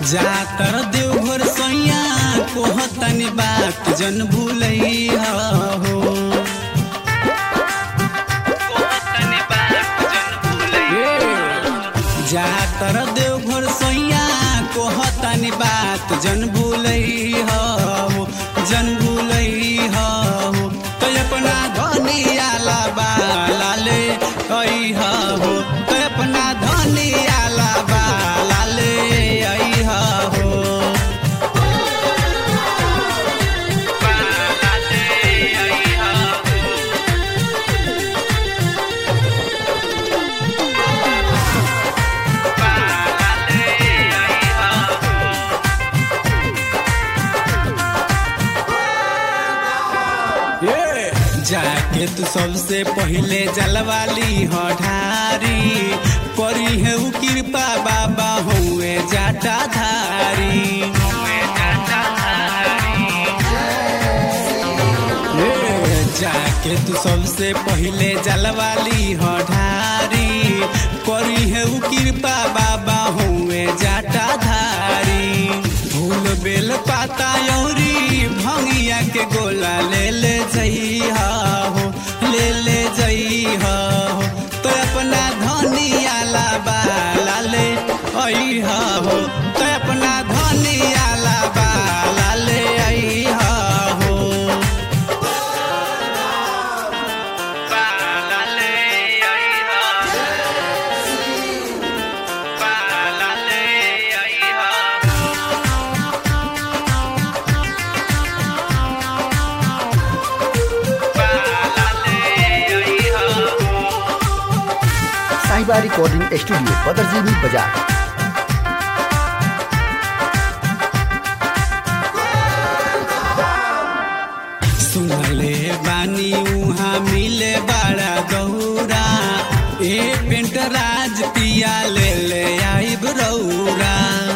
जातर देवघर सैया कोहतनी बात जन भूलैया हो जातर देवघर सैया कोहतनी बात जन भूलैया हो जन भूलैया हो तो अपना धनियाला बाला ले अइहा हो तो अपना धनियाला बाला ले अइहा हो जाके तू सबसे पहले जलवाली हो ढारी करी है उ कृपा बाबा हुए जाटा धारी ए, जाके तू सबसे पहले जलवाली हो ढारी करी है उ कृपा बाबा हुए जाटा धारी फूल बेल पाता यौरी भंगिया के गोला ले ले जइहा हो ले ले जइहा हो तो अपना धनियाला बाला ले अइहा हो तो अपना धनियाला बाला ले अइहा हो बाला ले अइहा बाला ले अइहा साहिबा रिकॉर्डिंग स्टूडियो बदरजीनी बाजार सुनले बानी उहाँ मिले बड़ा गौरा ए पेंट राज पिया ले ले आइब रौरा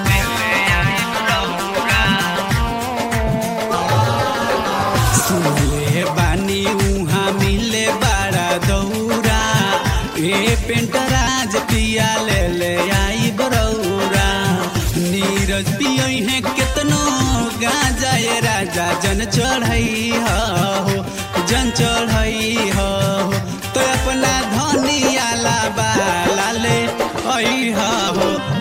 सुनले बानी उहाँ मिले बड़ा गौरा ए पेंट राज पिया ले ले आइब रौरा नीरज पियई है केतनो गांजा ए राजा जन चढ़ई हो जन चढ़ई हो तो अपना धनियाला बाला ले अई हो